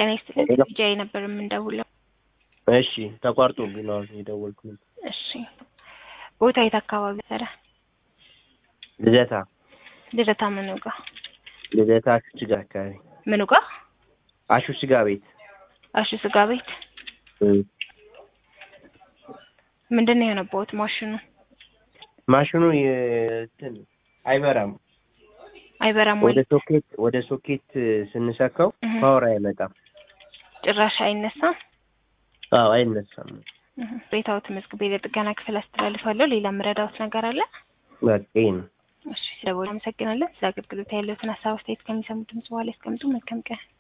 ጤና ይስጥልኝ ሄሎ። ጃይ ነበር የምንደውለው። እሺ ተቋርጦብኝ ነው አሁን የደወልኩት። እሺ ቦታ የት አካባቢ ሰራ? ልደታ ልደታ ምኑ ጋ ልደታ አሹ ስጋ አካባቢ ምኑ ጋ? አሹ ስጋ ቤት አሹ ስጋ ቤት። እም። ምንድን ነው የሆነበት ማሽኑ? ማሽኑ የእንትን አይበራም። አይበራም ወይ? ወደ ሶኬት ወደ ሶኬት ስንሰካው እህ። ፓወር አይመጣም። ጭራሽ አይነሳም። አዎ አይነሳም። እህ። ቤታው ተመዝግቤ ለጥገና ክፍል አስተላልፋለሁ። ሌላ የምረዳውት ነገር አለ? በቃ ይሄ ነው። እሺ ስለቦታ አመሰግናለን። ስለ አገልግሎት ያለውትን ሀሳብ አስተያየት ከሚሰሙ ድምጽ በኋላ ያስቀምጡ። መልካም ቀን።